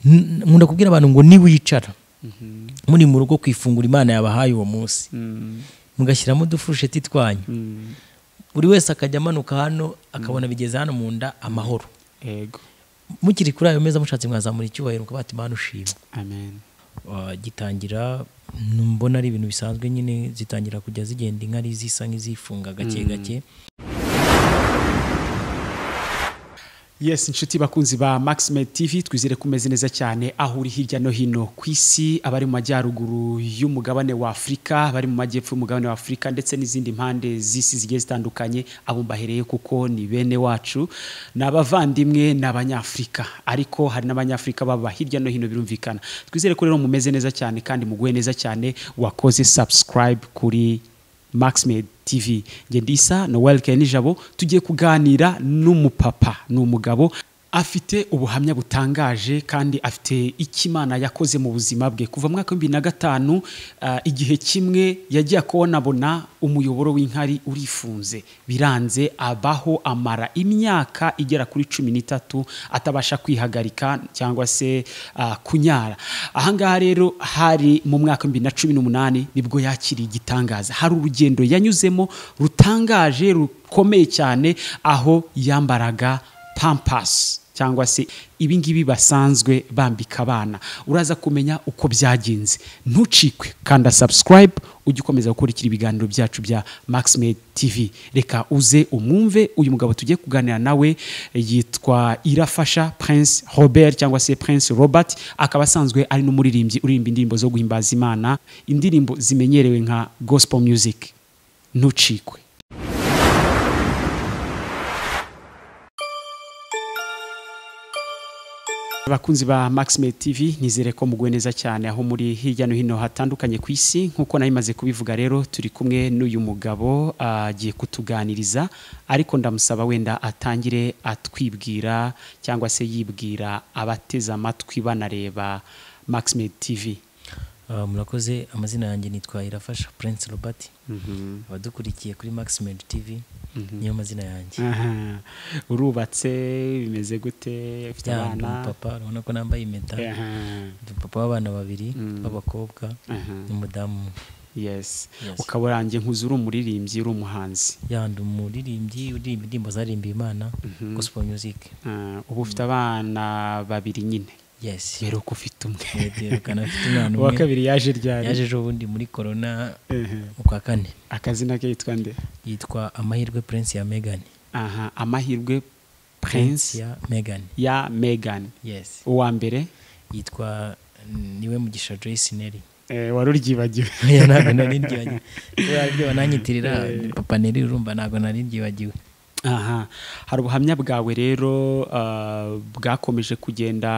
N- nkunda kubwira abantu ngo niwicara muri mu rugo ku ifunguro imana yabahaye uwo munsi mugashyiramo udufurusheti twanyu buri wese akajya amanuka hano akabona bigeze hano mu nda amahoro yego mukiri kuri ayo meza mushatse mwazamura icyubahiro mukavuga ati mana ushima amen Uh, gitangira mbona ari ibintu bisanzwe nyine zitangira kujya zigenda inkari zisa nk'izifunga gake gake yes inshuti bakunzi ba maxime tv twizere ko umeze neza cyane aho uri hirya no hino ku isi abari mu majyaruguru y'umugabane wa afurika abari mu majyepfo y'umugabane wa afurika ndetse n'izindi mpande z'isi zigiye zitandukanye abo mbahereye kuko ni bene wacu ni abavandimwe ni abanyafurika ariko hari n'abanyafurika baba hirya no hino birumvikana twizere ko rero mumeze neza cyane kandi muguwe neza cyane wakoze subscribe kuri maxmed tv ngendisa noel kenijabo tugiye kuganira n'umupapa ni umugabo afite ubuhamya butangaje kandi afite icyo imana yakoze mu buzima bwe kuva mu mwaka w'ibihumbi na gatanu ah, igihe kimwe yagiye akabonabona umuyoboro w'inkari urifunze biranze abaho amara imyaka igera kuri cumi n'itatu atabasha kwihagarika cyangwa se ah, kunyara ahangaha rero hari mu mwaka w'ibihumbi na cumi n'umunani nibwo yakiriye igitangaza hari urugendo yanyuzemo rutangaje rukomeye cyane aho yambaraga pampasi cyangwa se ibi ngibi basanzwe bambika abana uraza kumenya uko byagenze ntucikwe kanda subscribe ujye ukomeza gukurikira ibiganiro byacu bya maxmed tv reka uze umwumve uyu mugabo tugiye kuganira nawe yitwa irafasha prince robert cyangwa se prince robert akaba asanzwe ari n'umuririmbyi uririmba indirimbo zo guhimbaza imana indirimbo zimenyerewe nka gospel music ntucikwe abakunzi ba maxime tv nizere ko muguwe neza cyane aho muri hirya no hino hatandukanye ku isi nk'uko nayo imaze kubivuga rero turi kumwe n'uyu mugabo ah, agiye kutuganiriza ariko ndamusaba wenda atangire atwibwira cyangwa se yibwira abateze amatwi banareba maxime tv Uh, murakoze amazina yanjye nitwa irafasha prince robert abadukurikiye kuri maximed tv niyo mazina yanjye Aha. urubatse bimeze gute ufite Ya, ndi abana umupapa urabona ko nambaye impeta Aha. ndi umupapa w'abana babiri b'abakobwa Aha. n'umudamu umwe. yes Yes. ukaba urangiye nk'uzi uri umuririmbyi uri umuhanzi ya ndi umuririmbyi uririmba indirimbo zarimbiye imana gospel music Ah, ubu ufite abana babiri nyine yes mbere uko ufite umwe yerekana afite umwana uwa umwe kabiri yaje ryari yaje ejo bundi muri corona Ehe. mu kwa kane akazina ke yitwa nde yitwa amahirwe prince ya megan aha amahirwe prince prince ya megan ya megan yes uwa mbere yitwa mm, niwe mugisha joyce neri Eh, wari uryibagiwe oya ntabwo nari ndyibagiwe kubera aribyo bananyitirira papa neri urumva ntabwo nari ndyibagiwe aha hari ubuhamya bwawe rero ah, bwakomeje kugenda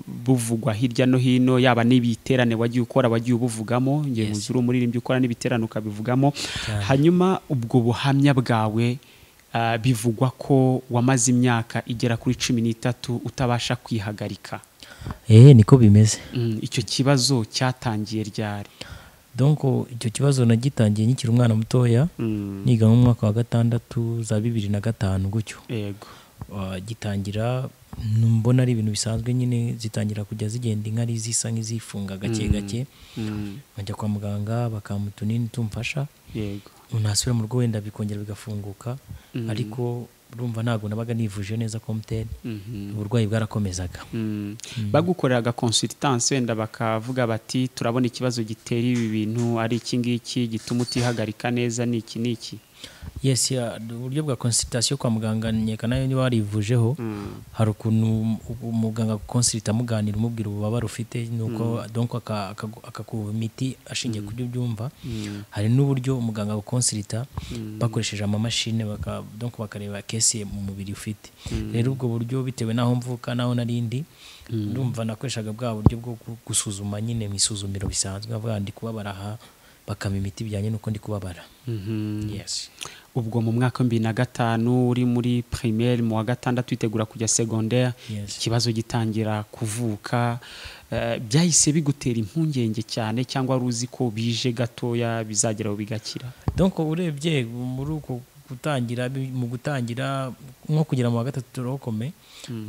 buvugwa hirya no hino yaba n'ibiterane wagiye ukora wagiye ubuvugamo ngiye Yes. nkuzi uri umuririmbyi ukora n'ibiterane ukabivugamo Cyane. hanyuma ubwo buhamya bwawe ah, bivugwa ko wamaze imyaka igera kuri cumi n'itatu utabasha kwihagarika eee niko bimeze Mm, icyo kibazo cyatangiye ryari donc icyo kibazo nagitangiye nkikiri umwana mutoya Mm, niga mu mwaka wa gatandatu za bibiri na gatanu gutyo yego Uh, gitangira mbona ari ibintu bisanzwe nyine zitangira kujya zigenda inkari zisa nk'izifunga gake gake Mm, nkajya kwa muganga bakampa utunini tumfasha yego nasubira mu rugo wenda bikongera bigafunguka Mm. ariko urumva ntabwo nabaga nivuje neza komuteri Mhm. uburwayi bwarakomezaga Mm. bagukorera agakonsultanse wenda bakavuga bati turabona ikibazo gitera ibi bintu ari iki ngiki gituma utihagarika neza ni iki ni iki yes ya, uburyo bwa konsitirasiyo kwa muganga nyeka nayo niba warivujeho Mm, hari ukuntu u- umuganga akonsirita amuganira umubwira ububabare ufite nuko donc aka- akagu- akakuha imiti ashingiye ku byo ubyumva mm, hari n'uburyo umuganga akonsirita Mm. bakoresheje amamashini baka- donc bakareba kese mu mubiri ufite rero ubwo buryo bitewe n'aho mvuka n'aho narindi ndumva nakoreshaga bwa buryo bwo gu- gusuzuma nyine mu isuzumiro bisanzwe bavuga ndi kubabara aha bakama imiti bijyanye n'uko ndi kubabara mhm. yes ubwo mu mwaka wa bibiri na gatanu uri muri primaire mu wa gatandatu witegura kujya secondaire Yes. ikibazo gitangira kuvuka Eh, byahise bigutera impungenge cyane cyangwa wari uzi ko bije gatoya bizageraho bigakira donc urebye muri uko gutangira bi- mu gutangira nko kugera mu wa gatatu turokome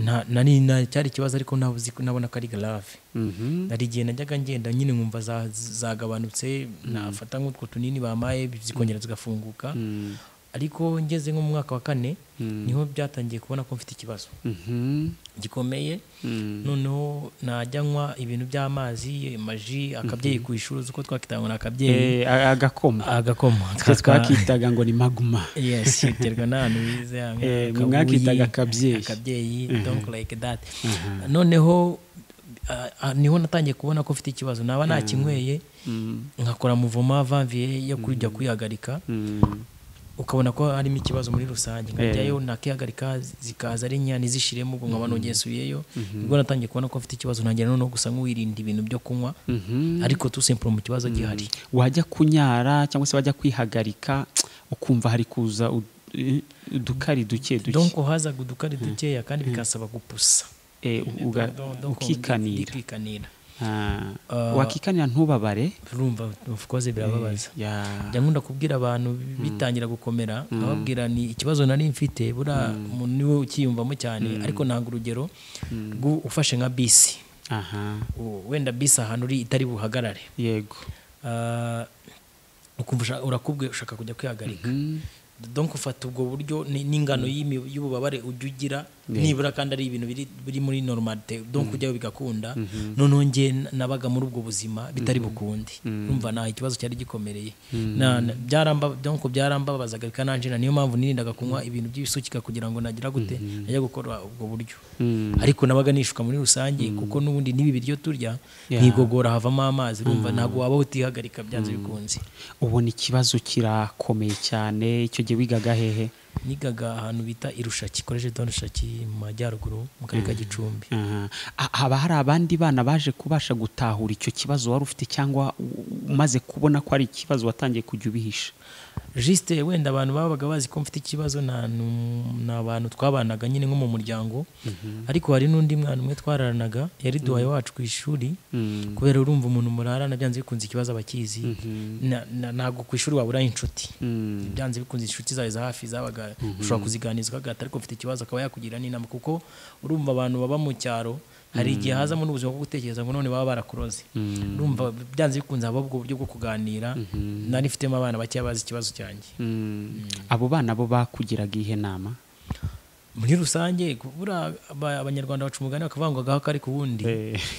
nta- nari na- cyari ikibazo ariko nabuzi ko- nabona ko ari garave Mhm. hari igihe najyaga ngenda nyine nkumva za- zagabanutse nafata nk'utwo tunini bamaye zikongera zigafunguka Mm. ariko ngeze nko mu mwaka wa kane Mm. niho byatangiye kubona ko mfite ikibazo Mhm. gikomeye Mm. noneho najya nywa ibintu by'amazi amaji akabyeyi ku ishuri uzi ko twakitanga ngo ni akabyeyi Eh, a- agakoma agakoma twe kaka- twakitaga ngo ni maguma yes biterwa n'ahantu wize hamwe Eh, akabuyi, mwakitaga akabyeyi. akabyeyi don't like that noneho ah, ah, niho natangiye kubona ko mfite ikibazo naba nakinyweye Mm. nkakora muvoma vanviye yo kujya kwihagarika Mm. ukabona ko harimo ikibazo muri rusange nkajyayo nakihagarika zikaza ari nkeya ntizishiremo ubwo nkaba nongesuyeyo ubwo natangiye kubona ko mfite ikibazo ntangira noneho gusa nk'uwirinda ibintu byo kunywa Mhm. ariko tusempuro mu kibazo gihari wajya kunyara cyangwa se wajya kwihagarika ukumva hari kuza ud- eh, udukari duke duke donko hazaga udukari dukeya kandi bikasaba gupusa Eh, uga- Donko ukikanira ndikikanira. Ah, Ah, wakikanira ntubabare urumva of course birababaza Ya. njya nkunda kubwira abantu bitangira gukomera ababwira ni ikibazo nari mfite buriya umuntu niwe ukiyumvamo cyane ariko nanga urugero rw'u- ufashe nka bisi aha U- wenda bisi ahantu uri itari buhagarare yego Ah, ukumva usha- urakubwe ushaka kujya kwihagarika Mm. donc ufata ubwo buryo ni- n'ingano y'imi- y'ububabare ujya ugira nibura kandi ari ibintu biri- biri muri normalite donc ujyayo bigakunda noneho njye na- nabaga muri ubwo buzima bitari bukunde urumva nta ikibazo cyari gikomereye Na- na- byaramba- donc byarambabazaga bikananjena niyo mpamvu nirindaga kunywa ibintu by'ibisukika kugira ngo nagira gute najya gukora ubwo buryo Mm. ariko nabaga nishuka muri rusange kuko n'ubundi n'ibi biryo turya Yeah. nigogora havamo amazi urumva ntabwo waba utihagarika byanze bikunze ubona ikibazo kirakomeye cyane icyo gihe wigaga hehe nigaga ahantu bita irushaki koleje de rushaki mu majyaruguru mu karere ka gicumbi Aha. A- haba hari abandi bana baje kubasha gutahura icyo kibazo wari ufite cyangwa u- umaze kubona ko ari ikibazo watangiye kujya ubihisha jisite wenda abantu babaga bazi ko mfite ikibazo nta nu- ni abantu twabanaga nyine nko mu muryango ariko hari n'undi mwana umwe twararanaga yari duhaye wacu ku ishuri Mm. kubera urumva umuntu murarana byanze bikunze ikibazo abakizi Na- na- ntabwo ku ishuri waburaho inshuti Mm. byanze bikunze inshuti zawe za hafi zabaga ushobora kuziganiza ukagata ariko ufite ikibazo akaba yakugira n'inama kuko urumva abantu baba mu cyaro hari igihe hazamo n'ubuzima bwo gutekereza ngo none baba barakuroze urumva byanze bikunze haba ubwo buryo bwo kuganira nari mfitemo abana bakeya bazi ikibazo cyanjye Mm. abo bana bo bakugiraga ihe nama muri rusange kubura aba- abanyarwanda baca umugani bakavangwagaho kari ku wundi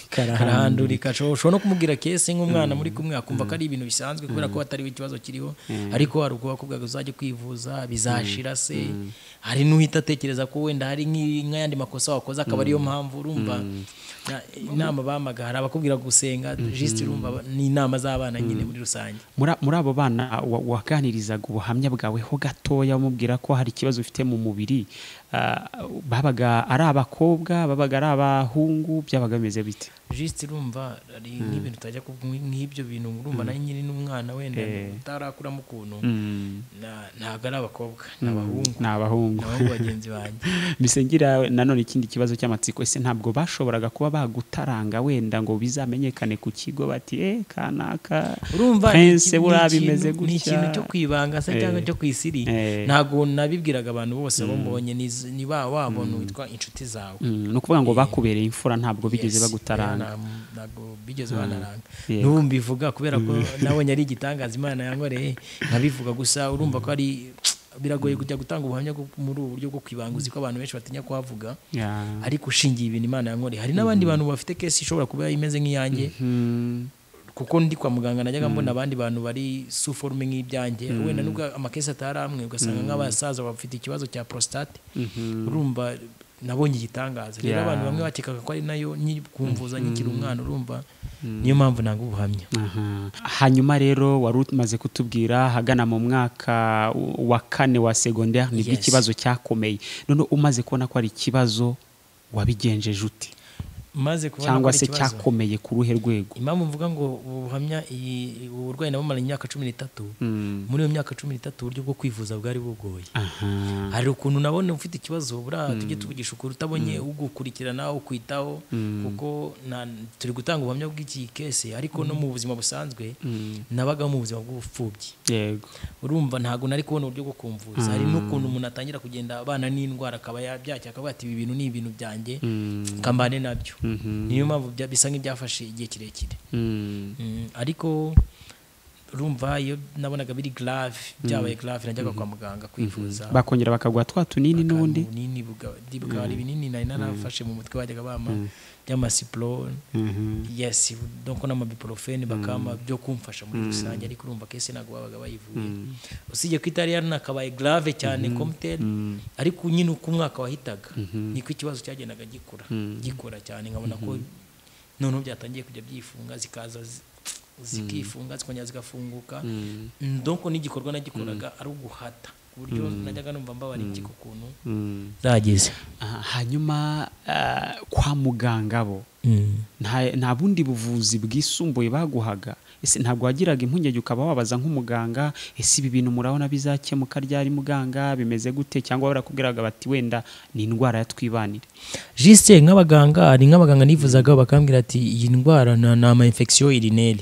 karahandurika karahandurika ashobora ushobora no kumubwira kese nk'umwana muri kumwe akumva ko ari ibintu bisanzwe kubera ko atari we ikibazo kiriho ariko hari ubwo bakubwira ngo uzajye kwivuza bizashira se hari n'uhita atekereza ko wenda hari nk'i- nk'ayandi makosa wakoze akaba ariyo mpamvu urumva na- inama bamaga hari abakubwira gusenga jisite urumva ni inama z'abana nyine muri rusange muri muri abo bana wa- waganirizaga ubuhamya bwaweho gatoya umubwira ko hari ikibazo ufite mu mubiri ah, babaga ari abakobwa babaga ari abahungu byabaga bimeze bite jisite urumva hari n'ibintu utajya kuvuga nk'ibyo bintu urumva nawe nyine n'umwana wenda utarakuramo ukuntu na- ntabwo ari abakobwa ni abahungu ni abahungu nabo bagenzi banjye bisengira nanone ikindi kibazo cy'amatsiko ese ntabwo bashoboraga kuba bagutaranga wenda ngo bizamenyekane ku kigo bati eh kanaka urumva ni iki- Prince ni buriya ikintu- bimeze ni ikintu gutya cyo kwibanga se cyangwa Eh. cyo kwisiri Eh. ntabwo nabibwiraga abantu bose abo mbonye ni z- ni ba wabona witwa inshuti zawe Mm, ni ukuvuga ngo bakubereye imfura ntabwo bigeze Yes. bagutaranga Oya, nta- ntabwo bigeze banaranga Yego. n'ubu mbivuga kubera ko nabonye ari igitangaza imana yankoreye nkabivuga gusa urumva ko ari biragoye kujya gutanga ubuhamya bwo- muri ubu buryo bwo kwibanga uzi ko abantu benshi batinya kuhavuga Ya. ariko ushingiye ibintu imana yankoreye hari n'abandi bantu bafite kesi ishobora kuba imeze nk'iyanjye Mm. kuko ndi kwa muganga najyaga mbona abandi bantu bari suforume nk'ibyanjye wenda nubwo amakesi atari amwe ugasanga nk'abasaza bafite ikibazo cya prostate urumva nabonye igitangaza rero Yeah. abantu bamwe bakekaga ko ari nayo nyi- kumvuza nkikiri umwana urumva niyo mpamvu ntabwo ubuhamya Aha. hanyuma rero wari umaze kutubwira hagana mu mwaka wa kane wa segonderi nibwo Yes. ikibazo cyakomeye none umaze kubona ko ari ikibazo wabigenjeje ute maze kubona ko cyangwa ari se ikibazo cyakomeye ku ruhe rwego impamvu mvuga ngo ubu buhamya iyi ubu burwayi nabumaranye imyaka cumi n'itatu Mm. muri iyo myaka cumi n'itatu uburyo bwo kwivuza bwari bugoye aha hari ukuntu nabona ufite ikibazo buriya tujye tuvugisha ukuri utabonye ugukurikirana ukwitaho kuko nta- turi gutanga ubuhamya bw'iki kese ariko no mu buzima busanzwe nabagaho mu buzima bw'ubupfubyi yego urumva ntabwo nari kubona uburyo bwo kumvuza hari n'ukuntu umuntu atangira kugenda abana n'indwara akaba yabyakira akavuga ati ibi bintu ni ibintu byanjye Mm. kambane nabyo Mhm. niyo mpamvu bya- bisa nk'ibyafashe igihe kirekire Mm. Mm, ariko urumva iyo nabonaga biri grave byabaye grave najyaga kwa muganga kwivuza bakongera bakaguha twa tunini n'ubundi bunini bukaba ari binini nari narafashe mu mutwe bajyaga bampa by'amasipro Mhm. yes donc n'amabiporofeni bakama byo kumfasha muri rusange ariko urumva kese ntabwo babaga bayivuye usibye ko itari yarunakabaye grave cyane komuteri ariko nyine uko umwaka wahitaga niko ikibazo cyagendaga gikura gikura cyane nkabona ko noneho byatangiye kujya byifunga zikaza zi- zikifunga zikongera zigafunguka donc n'igikorwa nagikoraga ari uguhata ku buryo najyaga numva mbabariki ku kuntu Mm. zageze Ah, hanyuma ah, kwa muganga bo nta nta bundi buvuzi bwisumbuye baguhaga ese ntabwo wagiraga impungenge ukaba wabaza nk'umuganga ese ibi bintu murabona bizakemuka ryari muganga bimeze gute cyangwa barakubwiraga bati wenda ni indwara ya twibanire jisite nk'abaganga hari nk'abaganga nifuzaga bakambwira ati iyi ndwara na- ni ama infection urineri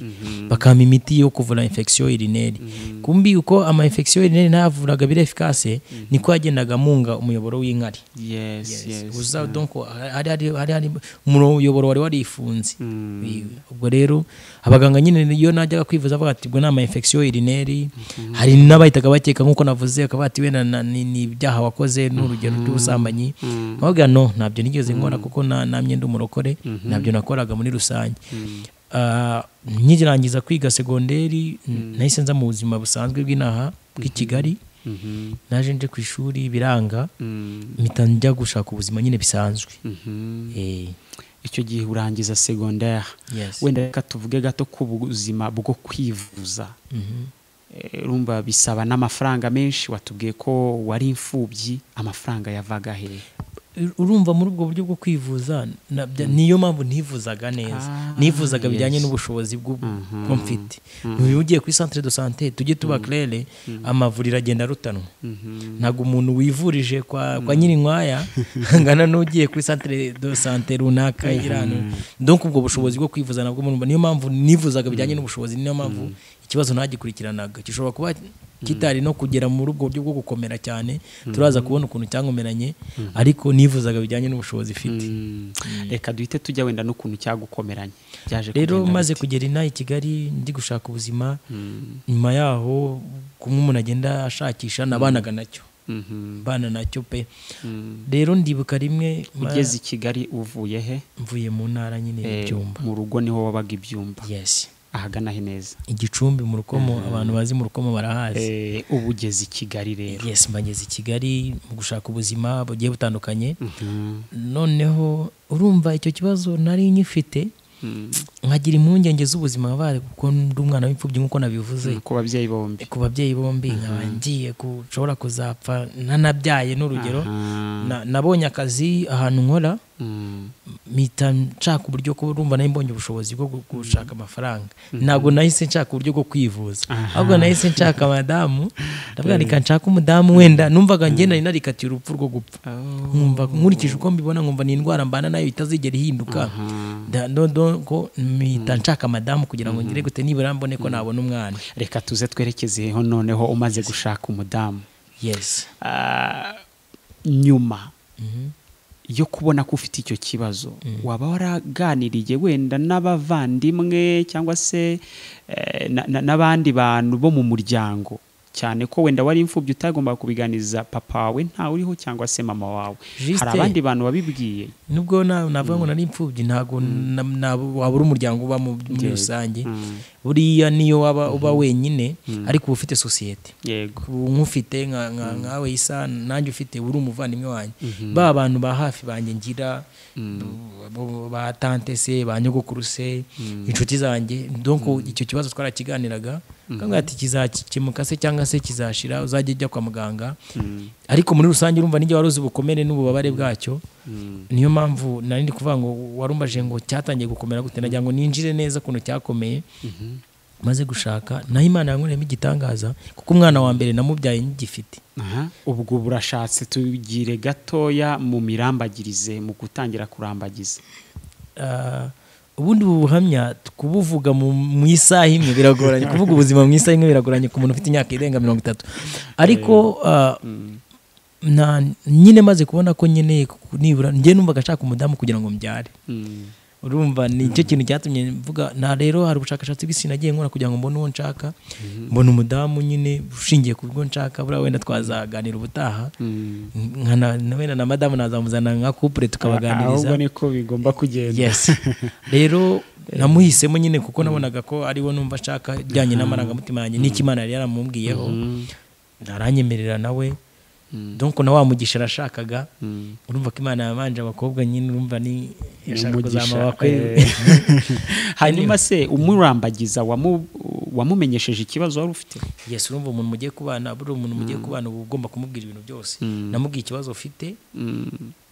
bakampa imiti yo kuvura infection urineri kumbi uko ama infection urineri ntayavuraga bira efikase niko yagendaga munga umuyoboro w'inkari yes uza donc hari hari hari hari umuyoboro wari warifunze I- ubwo rero abaganga nyine iyo najyaga kwivuza avuga ati ubwo ni ama infection urineri hari n'abahitaga bakeka nk'uko navuze akaba ati wenda na- ni ni ibyaha wakoze ni urugero rw'ubusambanyi bavuga no ntabyo nigeze nkora kuko na- namye ndi umurokore ntabyo nakoraga muri rusange Ah, nkirangiza kwiga segonderi nahise nza mu buzima busanzwe bw'inaha bw'i kigali naje nje ku ishuri biranga mpita njya gushaka ubuzima nyine bisanzwe Eh, icyo gihe urangiza segonderi yes. wenda reka tuvuge gato ku buzima bwo kwivuza Mhm. Eh, urumva bisaba n'amafaranga menshi watubwiye ko wari imfubyi amafaranga yavaga hehe urumva muri ubwo buryo bwo kwivuza na- bya- niyo mpamvu ntivuzaga neza Ah, nivuzaga bijyanye yes. n'ubushobozi bw'ubu Mhm. bwo mfite uyu ugiye kuri centre de santé tujye tuba claire amavuriro agenda arutanwa ntabwo umuntu wivurije kwa kwa nyirinkwaya ngana n'ugiye kuri centre de santé runaka iri hano donc ubwo bushobozi bwo kwivuza nabwo murumva niyo mpamvu nivuzaga bijyanye n'ubushobozi niyo mpamvu ikibazo ntagikurikiranaga gishobora kuba kitari no kugera muri ubwo buryo bwo gukomera cyane turaza kubona ukuntu cyankomeranye ariko nivuzaga bijyanye n'ubushobozi mfite reka duhite tujya wenda n'ukuntu cyagukomeranye byaje rero kugenda maze bite? kugera inaha i kigali ndi gushaka ubuzima nyuma yaho kumwe umuntu agenda ashakisha nabanaga nacyo Mhm. mbana nacyo pe Mm. rero ndibuka rimwe ma- ugeze i kigali uvuye he mvuye mu ntara nyine Eh, y'ibyumba mu rugo niho wabaga ibyumba yes ahagana he neza igicumbi mu rukomo abantu bazi mu rukomo barahazi Eh, ubu ugeze i kigali rero yes mbageze i kigali mu gushaka ubuzima bugiye butandukanye Mhm. noneho urumva icyo kibazo nari nyifite Mm. nkagira impungenge z'ubuzima bari kuko ndi umwana w'imfubyi nk'uko nabivuze ku babyeyi bombi ku babyeyi bombi nkaba ngiye gushobora kuzapfa ntanabyaye n'urugero Aha. Na- nabonye akazi ahantu nkora Mm. mpita nshaka uburyo ko urumva nayo mbonye ubushobozi bwo gu- gushaka amafaranga ntabwo nahise nshaka uburyo bwo kwivuza ahubwo nahise nshaka madamu ndavuga reka nshaka umudamu wenda numvaga ngenda nari narikatiye urupfu rwo gupfa Oh. nkumva nkurikije uko mbibona nkumva ni indwara mbana nayo itazigera ihinduka Da- do- do- ko mpita nshaka madamu kugira ngo ngire gute nibura mbone ko nabona umwana reka tuze twerekezeho noneho umaze gushaka umudamu yes Ah, nyuma Mhm. yo kubona ko ufite icyo kibazo waba waraganiriye wenda n'abavandimwe cyangwa se eh, na- na- n'abandi bantu bo mu muryango cyane ko wenda wari imfubyi utagomba kubiganiza papa wawe ntawe uriho cyangwa se mama wawe Juste. hari abandi bantu wabibwiye nubwo na- navuga ngo nari imfubyi ntabwo na- na- wabura umuryango uba mu- muri rusange buriya niyo waba uba wenyine ariko uba ufite sosiyete yego ubu nk'ufite nka- nka- nkawe isa nanjye ufite uri umuvandimwe wanjye ba bantu ba hafi banjye ngira bo- ba tante se ba nyogokuru se inshuti zanjye donc icyo kibazo twarakiganiraga akamubwira ati kizakemuka se cyangwa se kizashira uzajya ujya kwa muganga ariko muri rusange urumva n'igihe wari uzi ubukomere n'ububabare bwacyo niyo mpamvu nari ndi kuvuga ngo warumbaje ngo cyatangiye gukomera gute nagira ngo ninjire neza ukuntu cyakomeye maze gushaka naho imana yankoreyemo igitangaza kuko umwana wa mbere namubyaye ngifite Aha. ubwo burashatse tugire gatoya mu mirambagirize mu gutangira kurambagiza Ah, ubundi ubu buhamya kubuvuga mu mu isaha imwe biragoranye kuvuga ubuzima mu isaha imwe biragoranye ku muntu ufite imyaka irenga mirongo itatu ariko ah, nta- nyine maze kubona ko nkeneye ku- nibura njye numvaga nshaka umudamu kugira ngo mbyare Mm. urumva ni cyo kintu cyatumye mvuga na rero hari ubushakashatsi bw'isi nagiye nkora kugira ngo mbone uwo nshaka mbona umudamu nyine ushingiye ku bwo nshaka buriya wenda twazaganira ubutaha Mm. nka na- na wenda na madamu nazamuzana nka kupure tukabaganiriza ahubwo niko bigomba kugenda yes rero namuhisemo nyine kuko nabonaga ko ariwo numva ashaka ijyanye n'amarangamutima yanjye n'icyo imana yari yaramubwiyeho aranyemerera nawe donc na wa mugisha arashakaga Mm. urumva ko imana yabanje abakobwa nyine urumva ni yashaka Umugisha, kuzamura abakwe eh. hanyuma se umurambagiza wamu- wamumenyesheje ikibazo wari ufite yes urumva umuntu mugiye kubana buri umuntu mugiye kubana uba ugomba kumubwira ibintu byose namubwiye ikibazo ufite Mm.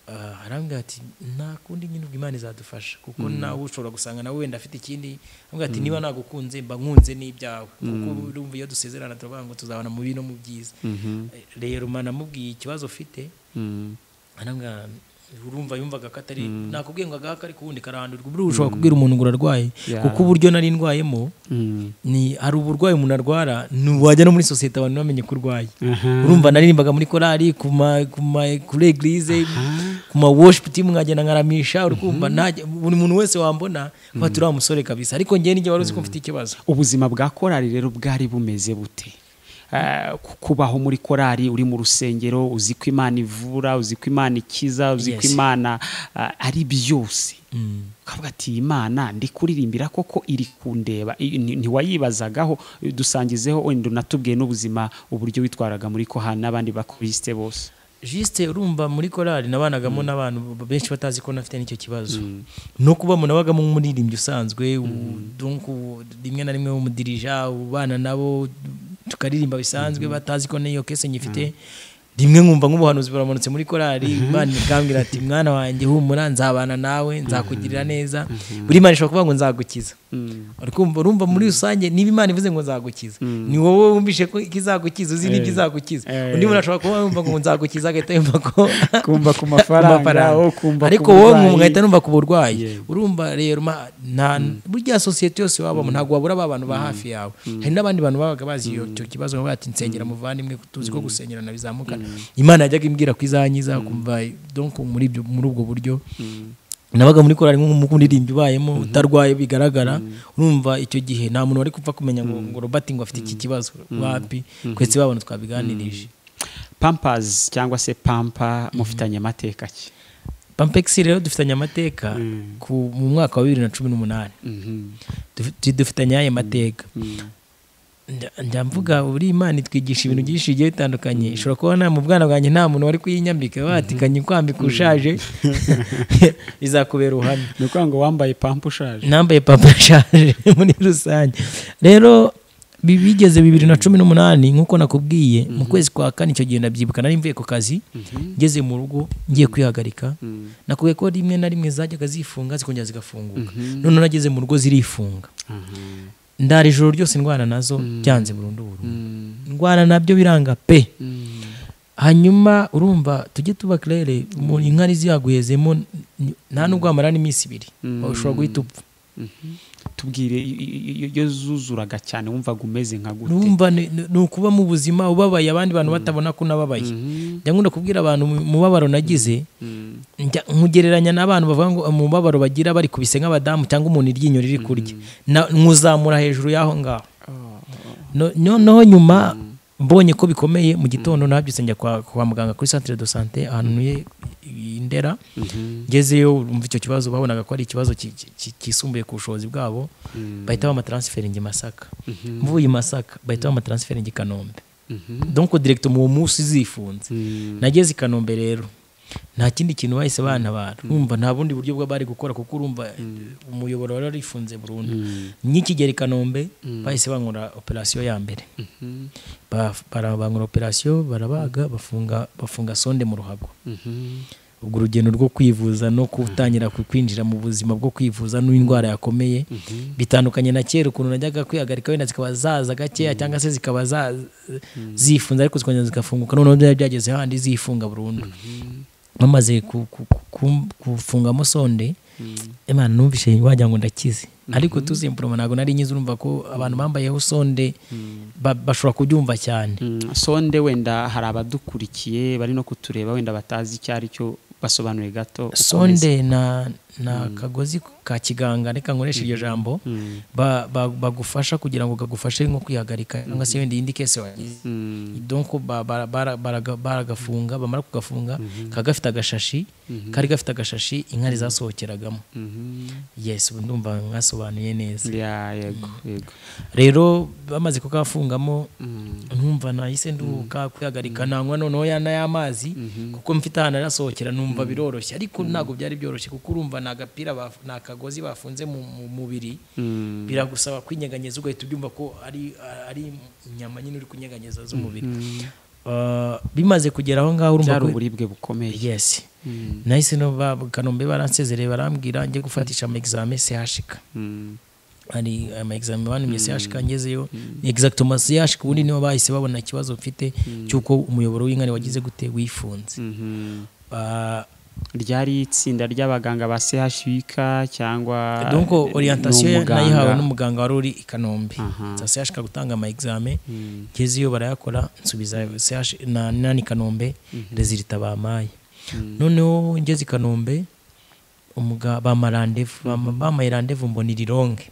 Ah, arambwira ati nta kundi nyine ubwo imana izadufasha kuko nawe ushobora gusanga nawe wenda afite ikindi arambwira ati niba nagukunze mba nkunze n'ibyawe kuko urumva iyo dusezerana turavuga ngo tuzabona mu bibi no mu byiza Mhm. Eh, rero mana namubwiye ikibazo ufite Mm. arambwira urumva yumvaga ko atari nakubwiye ngo agahaka ariko ubundi karahandurwa buriya ushobora kubwira umuntu ngo urarwaye Yeah. kuko uburyo nari ndwayemo Mm. ni hari uburwayi umuntu arwara ni wajya no muri sosiyete abantu bamenye ko urwaye Aha. urumva naririmbaga muri korali ku ma ku ma kuri eglise ku ma worship team nkagenda nkaramisha urukumva ntajya buri muntu wese wambona kuba turi wa musore kabisa ariko njye n'igihe wari uzi ko mfite ikibazo ubuzima bwa korali rero bwari bumeze bute Ah, ku- kubaho muri korali uri mu rusengero uzi ko imana ivura uzi ko imana ikiza uzi ko Yes. imana ah, ari byose ukavuga ati "Iyi imana ndi kuririmbira koko iri kundeba I- nti- ntiwayibazagaho dusangizeho wenda unatubwiye n'ubuzima uburyo witwaraga muri kohani n'abandi bakurisite bose jisite urumva muri korali nabanagamo n'abantu benshi batazi ko nafite n'icyo kibazo no kuba umuntu abagamo nk'umuririmbyi usanzwe u- donc u- rimwe na rimwe w'umudirija ubana nabo tukaririmba bisanzwe batazi ko n'iyo kese nyifite rimwe nkumva nk'ubuhanuzi buramanutse muri korali imana ikambwira ati mwana wanjye humura nzabana nawe nzakugirira neza buri imana ishobora kuvuga ngo nzagukiza Urumva- urumva muri rusange niba imana ivuze ngo nzagukiza ni wowe wumvishe ko ikizagukiza uzi n'ibyo izagukiza Eh. undi muntu ashobora kuba yumva ngo nzagukiza agahita yumva ko Kumva ku mafaranga, oh, kumva ku ariko wowe burwayi. ngahita numva ku burwayi Yeah. urumva rero ma- nta burya sosiyete yose wabamo ntabwo wabura ba bantu ba hafi yawe hari n'abandi bantu babaga bazi iyo- icyo kibazo bavuga bati nsengera muvandimwe tuzi ko gusengerana bizamukana imana yajyaga imbwira ko izanyiza kumva donc muri ibyo muri ubwo buryo nabaga muri korari nk'umuririmbyi ubayemo utarwaye bigaragara urumva icyo gihe nta muntu wari kupfa kumenya ngo ngo robert ngo afite iki kibazo wapi twese babona twabiganirije pampazi cyangwa se pampa mufitanye amateka ki pampegisi rero dufitanye amateka ku- mu mwaka wa bibiri na cumi n'umunani Mhm. Dufi- dufitanye ayo mateka Nda- njya mvuga buri imana itwigisha ibintu byinshi bigiye bitandukanye ishobora kuba nta mu bwana bwanjye nta muntu wari kuyinyambika watikanye kwambika ushaje bizakubera ubuhamya ni ukuvuga ngo wambaye pampa ushaje nambaye papa ashaje muri rusange rero bi- bigeze bibiri na cumi n'umunani nk'uko nakubwiye mu kwezi kwa kane icyo gihe ndabyibuka nari mvuye ku kazi ngeze mu rugo ngiye kwihagarika nakubwiye ko rimwe na rimwe zajyaga zifunga zikongera zigafunguka noneho nageze mu rugo zirifunga Mhm. ndara ijoro ryose ndwana nazo byanze burundu burundu Mm. ndwana nabyo biranga pe Mm. hanyuma urumva tujye tuba kirere inka ziyaguyezemo nta nubwo wamara n'iminsi ibiri ushobora guhita upfa tubwire i- i- i- iyo zuzuraga cyane wumvaga umeze nka gute numva ni ni ukuba mu buzima ubabaye abandi bantu batabona ko unababaye Mhm. njya nkunda kubwira abantu mu- umubabaro nagize Mm. njya nkugereranya n'abantu bavuga ngo umubabaro bagira bari kubise nk'abadamu cyangwa umuntu iryinyo riri kurya Na- nkuzamura hejuru y'aho ngaho Oh, No- oh. noneho nyuma mbonye ko bikomeye mu gitondo nabyutse njya kwa kwa muganga kuri centre de santé ahantu ntuye i ndera Mhm. ngezeyo umva icyo kibazo babonaga ko ari ikibazo ki- ki- ki- kisumbuye ku bushobozi bwabo Mm. bahita bamatransferingi masaka Mhm. mvuye i masaka bahita bamatransferingi kanombe Mhm. donc direct mu munsi zifunze Mm. nageze i kanombe rero nta kindi kintu bahise bantabara urumva nta bundi buryo bwa bari gukora kuko urumva umuyoboro wari warifunze burundu nk'ikigeri i kanombe bahise bankora operasiyo ya mbere Ba- bara- bankora operasiyo barabaga bafunga bafunga sonde mu ruhago ubwo urugendo rwo kwivuza no gutangira ku- kwinjira mu buzima bwo kwivuza n'indwara yakomeye bitandukanye na kera ukuntu najyaga kwihagarika wenda zikaba zaza gakeya cyangwa se zikaba za- zifunze ariko zikongera zigafunguka noneho byari byageze handi zifunga burundu bamaze ku- ku- ku- ku- gufungamo sonde imana numvise wagira ngo ndakize ariko tuzimpuruma ntabwo nari nyize urumva ko abantu bambayeho sonde ba- bashobora kubyumva cyane Mm, sonde wenda hari abadukurikiye bari no kutureba wenda batazi icyo ari cyo basobanuye gato ukomeze. sonde na na kagozi ka kiganga reka nkoresha iryo jambo Mm, ba- ba- bagufasha kugira ngo kagufashe nko kwihagarika cyangwa se wenda indi kese wagize mm, donc ba- bara- bara- baraga- baragafunga bamara kugafunga kaba gafite agashashi kari gafite agashashi inkari zasohokeragamo mhm. yes ubu ndumva mwasobanuye neza Ya, yego yego rero bamaze kukafungamo Mm, numva nahise nduhuka kwihagarika nanywa noneho ya n'ay'amazi kuko mfite ahantu arasohokera numva biroroshye ariko ntabwo byari byoroshye kuko urumva ni agapira baf- ni akagozi bafunze mu mu mubiri mm, biragusaba kwinyeganyeza ugahita ubyumva ko ari ari inyama nyine uri kunyeganyeza z'umubiri Uh, bimaze kugera aho ngaho urumva byari ko- uburibwe bukomeye yes Mm, nahise no ba- kanombe baransezereye barambwira njye gufatisha amegizame sehashika mm, hari amayegizame bantumye sehashika ngezeyo exactement sehashika ubundi nibo bahise babona ikibazo mfite cy'uko umuyoboro w'inkari wagize gute wifunze mhm. Ba- ryari itsinda ry'abaganga ba CHUK cyangwa donc orientation n'umuganga? nayihawe n'umuganga wari uri i kanombe Aha. nza sehashika gutanga amayegizame Mm, ngezeyo barayakora nsubiza CH na nani kanombe resultat bamaye mm, noneho ngeze i kanombe umuga bama randevu bama- bamaye randevu mbona iri ronge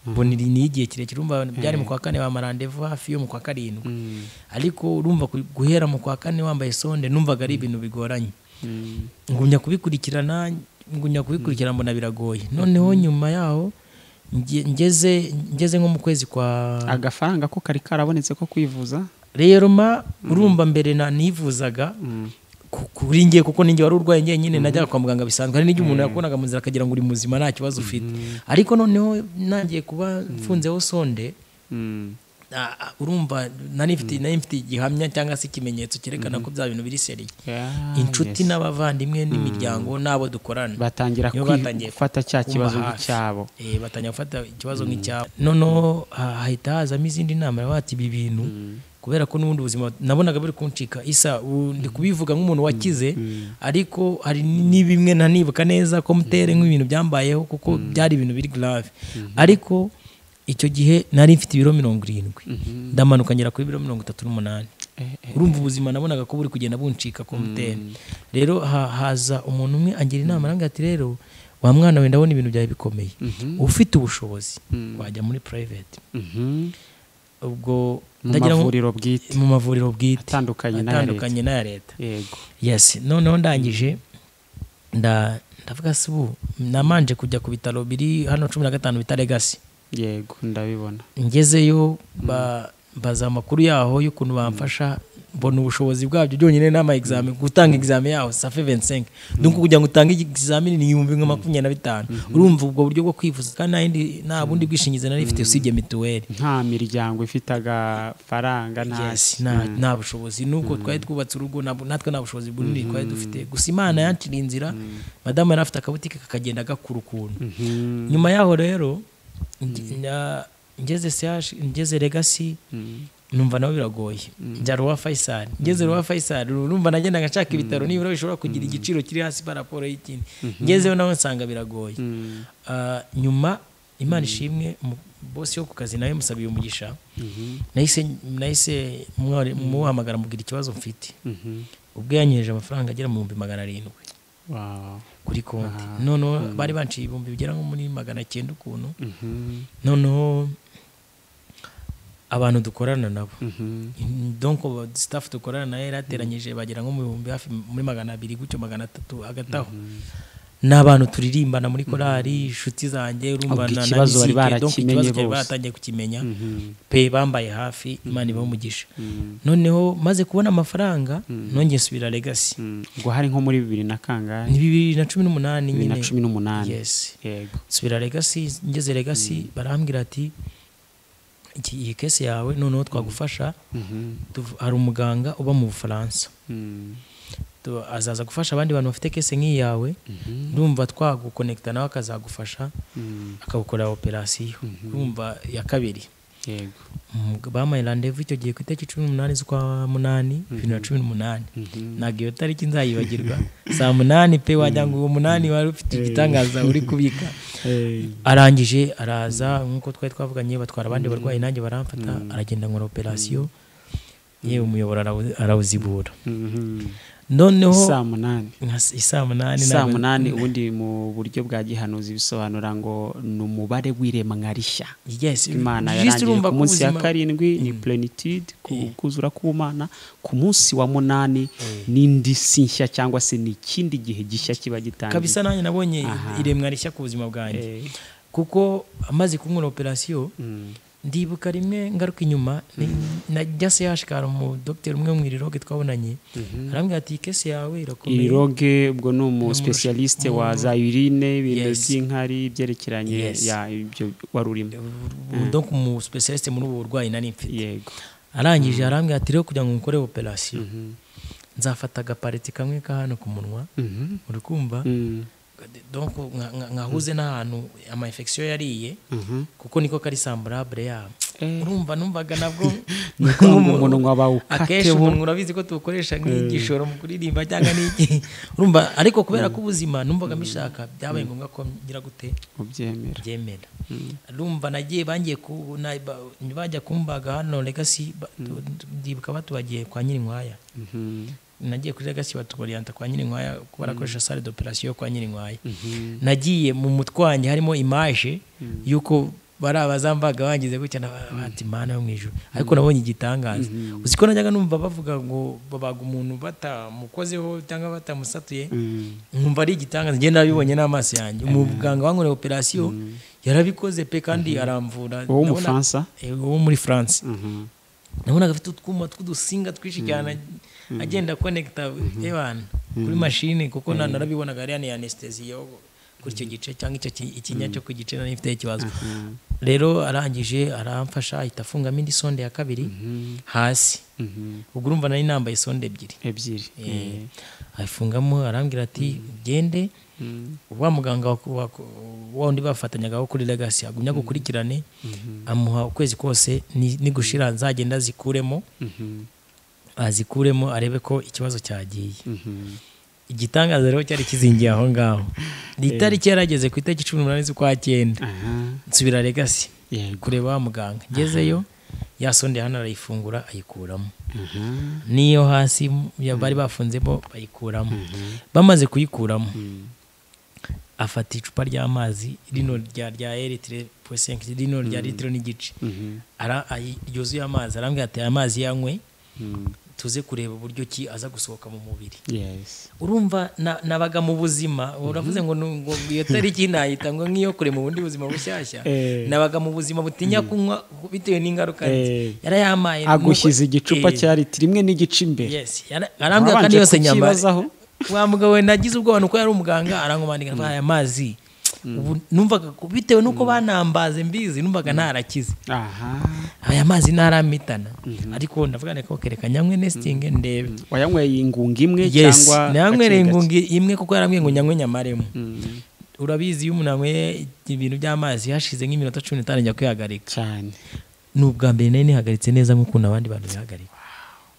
mbona iri ni igihe kirekire urumva byari mu kwa kane bama randevu hafi yo mu kwa karindwi mm, ariko urumva ku- guhera mu kwa kane wambaye sonde numvaga ari ibintu bigoranye mm, ngumya kubikurikirana ngumya kubikurikirana mbona biragoye noneho nyuma yaho nge- ngeze ngeze nko mu kwezi kwa agafaranga ko kari karabonetse ko kwivuza rero ma urumva mbere na nivuzaga Mm, ku- kuri njye kuko ninjye wari urwaye njyenyine najyaga kwa muganga bisanzwe hari n'igihe umuntu yakubonaga mu nzira akagira ngo uri muzima nta kibazo ufite ariko noneho nangiye kuba mfunzeho sonde mm, ah, ah, urumva nari mfite nari mfite igihamya cyangwa se ikimenyetso cyerekana ko bya bintu biri seriye yeah, inshuti yes. n'abavandimwe n'imiryango n'abo dukorana batangira nibo kwi- batangiye gufata cya kumba kibazo hafi. nk'icyabo Eh, batangira gufata ikibazo nk'icyabo noneho ha- hahita hazamo izindi nama bati ibi bintu kubera ko n'ubundi buzima nabonaga buri kuncika isa ubu ndi kubivuga nk'umuntu wakize ariko hari ni- ni bimwe nanibuka neza ko mutere nk'ibintu byambayeho kuko byari ibintu biri grave ariko icyo gihe nari mfite ibiro mirongo irindwi ndamanuka ngera kuri biro mirongo itatu n'umunani Eh, eh, urumva ubuzima nabonaga ko buri kugenda buncika ku mutera rero ha- haza umuntu umwe angira inama arambwira ati rero wa mwana we ndabona ibintu byawe bikomeye ufite ubushobozi wajya muri private mhm. ubwo mu ndagira ngo- mavuriro bwite mu mavuriro bwite atandukanye n'aya leta. atandukanye n'aya leta yego yes noneho ndangije nda- ndavuga se ubu namanje kujya ku bitaro biri hano cumi na gatanu bita legasi yego ndabibona ngezeyo ba- mbaza amakuru yaho y'ukuntu bamfasha mbona ubushobozi bwabyo byonyine n'ama examen gutanga examen yaho safe 25 donc kugira ngo utange examen ni ibihumbi nka makumyabiri na bitanu urumva ubwo buryo bwo kwivuza kandi nta yindi nta bundi bwishingizi nari mfite usibye mituweli nta miryango ifite agafaranga nta Yes, nta nta bushobozi n'ubwo twari twubatse urugo ntabwo- natwe nta bushobozi bunini twari dufite gusa imana yancira inzira madamu yari afite akabutike kakagenda gakura ukuntu Mhm, nyuma yaho rero nge- na- ngeze CH ngeze legacy mhm, numva nabo biragoye njya ruwa faisal ngeze ruwa faisal urumva nagendaga nshaka ibitaro nibura bishobora kugira igiciro kiri hasi pa raporo y'ikindi ngezeho nawe nsanga biragoye mhm, Ah, nyuma imana ishimwe umu- bosi yo ku kazi nawe musabiye umugisha mhm, nahise nahise mwari- muhamagara mubwira ikibazo mfite mhm. ubwo yanyereje amafaranga agera mu bihumbi magana arindwi Wow. kuri konti Ah, noneho bari banciye ibihumbi bigera nko muri magana cyenda ukuntu Mhm, noneho abantu dukorana nabo mhm, donc staff dukorana nayo yarateranyije bagera nko mu bihumbi hafi muri magana abiri gutyo magana atatu hagati aho n'abantu turirimbana muri korari inshuti zanjye Ubwo urumvana ikibazo bari musique, donc barakimenye ikibazo cyari bose. baratangiye kukimenya pe bambaye hafi imana ibamugisha noneho maze kubona amafaranga nongeye nsubira legacy Mm, ubwo hari nko muri bibiri na kangahe ni bibiri na cumi n'umunani bibiri na nyine cumi n'umunani yes yego nsubira legacy ngeze legacy barambwira ati iki iyi kesi yawe noneho twagufasha Mhm, tuv- hari umuganga uba mu bufaransa mm, Tu- azaza gufasha abandi bantu bafite kese nk'iyawe mhm, ndumva twagukonekita nawe akazagufasha mm, akagukorera operasiyo ndumva ya kabiri yego Umug- bampaye randevu icyo gihe ku itariki cumi n'umunani z'ukwa munani bibiri na cumi n'umunani Mhm. ntabwo iyo tariki nzayibagirwa saa munani pe wagira ngo uwo munani wari ufite igitangaza uri kubika Eh, arangije araza nk'uko twari twavuganye batwara abandi barwayi nanjye baramfata aragenda nkora operasiyo yewe umuyoboro arawu- arawuzibura mhm. noneho saa munani nka s- isaa munani saa nabwo- munani ubundi mu buryo bwa gihanuzi bisobanura ngo ni umubare w'iremwa rishya yes imana just yarangiye urumva ku munsi ya kubuzima- karindwi ni Mm. plenitude ku- Eh. kuzura k'umana ku munsi wa munani Eh. n'indi si nshya cyangwa se ni ikindi gihe gishya kiba gitangiye kabisa nanjye nabonye Aha. iremwa rishya ku buzima bwanjye Eh, kuko amaze kunkora operasiyo mm, ndibuka rimwe ngaruka inyuma ni- najya se yashikara umu dogiteri umwe mu iriroge twabonanye mhm. arambwira ati iyi kese yawe irakomeye iri roge ubwo ni umu Ni umu- specialiste wa umu- za urine ibintu Yes. by'inkari ibyerekeranye Yes. ya ibyo wari urimo Mm. donc umu specialiste muri ubu burwayi nari mfite yego arangije arambwira ati rero kugira ngo nkore operasiyo Mhm. nzafata agapariti kamwe ka hano ku munwa Mhm. uri kumva Mm, donc nka- nka- nkahuze n'ahantu ama infection yariye mhm. kuko niko kari samburabure yabo Eh. urumva numvaga nabwo ni ukuvuga ngo umunwa akenshi bawukateho umuntu urabizi ko tuwukoresha nk'igishoro mu kuririmba cyangwa n'iki urumva ariko kubera ko ubuzima numvaga mbishaka byabaye ngombwa ko ngira gute ubyemera byemera Mm. urumva nagiye bangiye ku na- ba- bajya kumbaga hano legacy ba- tu- ndibuka batubagiye kwa nyirinkwaya Mhm. nagiye kuri legacy batubariyanta kwa nyirinkwaya kuko barakoresha sale d'operation yo kwa nyirinkwaya Mhm. nagiye mu mutwanyi harimo imaje y'uko bari abazambaga bangize gutya n'abati mana yo mu ijuru ariko nabonye igitangaza uzi ko najyaga numva bavuga ngo babaga umuntu batamukozeho cyangwa batamusatuye Mm. nkumva ari igitangaza ngenda nabibonye n'amaso yanjye umuganga wankoreye operasiyo yarabikoze pe kandi aramvura uwo Ndabona- mufaransa Eh, uwo muri france Mhm. nabonaga afite utwuma tw'udusinga twinshi cyane agenda konekita ebana kuri mashini kuko na- narabibonaga ariya ni anesthesia yo kuri icyo gice cyangwa icyo ki- ikinya cyo ku gice nari mfite ikibazo rero arangije aramfasha ahita afungamo indi sonde ya kabiri hasi Mhm. ubwo urumva nari nambaye sonde ebyiri ebyiri Eh, ayifungamo arambwira ati ugende Mm. wa muganga wa- wa- wa wundi bafatanyaga wo kuri legacy agumya gukurikirane amuha ukwezi kose ni- nigushira nzagenda zikuremo Mhm. azikuremo arebe ko ikibazo cyagiye Mhm. igitangaza rero cyari kizingiye aho ngaho ni itariki yarageze ku itariki cumi n'umunani z'ukwa cyenda aha nsubira legacy yego kureba wa muganga ngezeyo ya sonde hano arayifungura ayikuramo aha n'iyo hasi ya- bari bafunzemo bayikuramo Mhm. bamaze kuyikuramo Mm. afata icupa ry'amazi rino rya rya eritire posenki rino rya litiro n'igice Mhm. Ara- ayi- ryuzuye amazi arambwira ati aya mazi yanywe Mm. tuze kureba uburyo ki aza gusohoka mu mubiri yes urumva na- nabaga mu buzima uravuze ngo nu- ngo iyo tariki nayita ngo nk'iyo kure mu bundi buzima bushyashya Eh. nabaga mu buzima butinya kunywa bitewe n'ingaruka Eh. yarayamaye agushyize igicupa cyane cya litiro imwe n'igice imbere yes yara- arambwira kandi Wabanje yose nyama kukibazaho. wa mugabo we nagize ubwoba nuko yari umuganga arankomanika ntwaye amazi ubu numvaga ko- bitewe nuko banambaze mbizi numvaga ntarakize aha aya mazi ntaramitana ariko ndavuga ni ko kereka nyanywe nestinge ndebe wayanyweye ingunga imwe yes cyangwa nanywereye gake ingungi imwe kuko yarambwiye ngo nyanywe nyamaremo gake? Mm. urabizi iyo umuntu anyweye ibintu by'amazi hashize nk'iminota cumi n'itanu njya kwihagarika cyane ni ubwa mbere nari nihagaritse neza nk'ukuntu abandi bantu bihagarika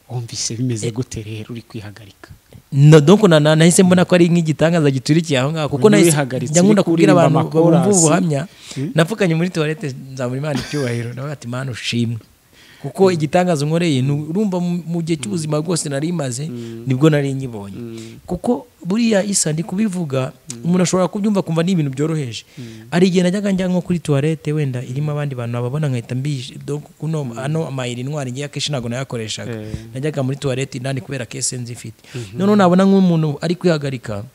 wumvise bimeze gute rero uri kwihagarika No, donc na- na- nahise mbona ko ari nk'igitangaza giturikiye aho ngaho kuko Umuntu nahise wihagaritse njya nkunda uri kubwira kuririmba abantu amakorasi. bumva ubuhamya Mm. napfukanye muri tuwarete nzamura imana icyubahiro nawe ati mana ushimwe kuko igitangaza unkoreye ni urumva mu- mu gihe cy'ubuzima bwose nari imaze nibwo nari nyibonye kuko buriya isa ndi kubivuga umuntu ashobora kubyumva kumva ni ibintu byoroheje hari igihe najyaga njya nko kuri tuwarete wenda irimo abandi bantu ababona nkahita mbije donc kuno ano amayiri intwari ngewe akenshi ntabwo nayakoreshaga Eh. najyaga muri tuwarete indani kubera kese nzifite noneho nabona nk'umuntu ari kwihagarika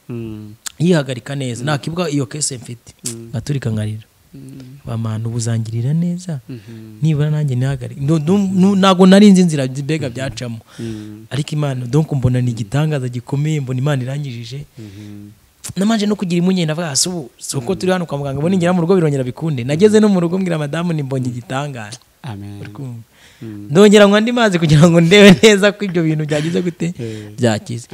yihagarika neza nakivuga iyo kese mfite ngaturika nkarira bamantu ubuzangirira neza nibura nanjye nihagarike No- no- no- ntabwo nari nzi inzira mbega byacamo ariko imana donc mbona ni igitangaza gikomeye mbona imana irangijije namanje no kugira impungenge navuga hasi ubu si uko turi hano kwa muganga ubu ningera mu rugo birongera bikunde nageze no mu rugo mbwira madamu nimbonye igitangaza amen Kumva. ndongera ngo andi mazi kugira ngo ndebe neza ko ibyo bintu byagize gute byakize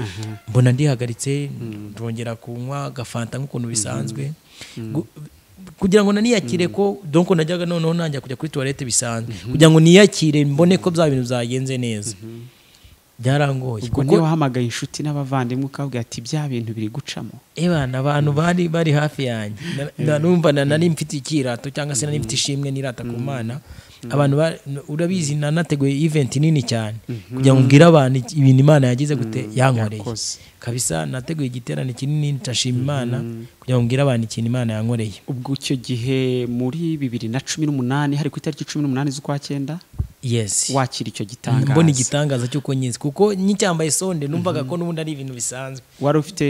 mbona ndihagaritse ndongera kunywa agafanta nk'ukuntu bisanzwe Gu- kugira ngo naniyakire ko donko najyaga noneho nanjya kujya kuri tuwarete bisanzwe kugira ngo niyakire mbone ko bya bintu byagenze neza byarangoye ubwo niyo wahamagaye inshuti n'abavandimwe ukabwira ati bya bintu biri gucamo Ebana abantu bari bari hafi yanjye Na- na- numva na- nari mfite ikirato cyangwa se nari mfite ishimwe n'irata ku mana abantu ba- urabizi nanateguye event nini cyane kugira ngo mbwire abantu iki- ibintu imana yagize gute yankoreye yakoze. kabisa nateguye igiterane kinini ndashima imana kugira ngo mbwire abantu ikintu imana yankoreye ubwo icyo gihe muri bibiri na cumi n'umunani hari ku itariki cumi n'umunani z'ukwa cyenda yes wakira icyo gitangaza mbona igitangaza cy'uko nyizi kuko nkicyambaye sonde numvaga ko n'ubundi ari ibintu bisanzwe wari ufite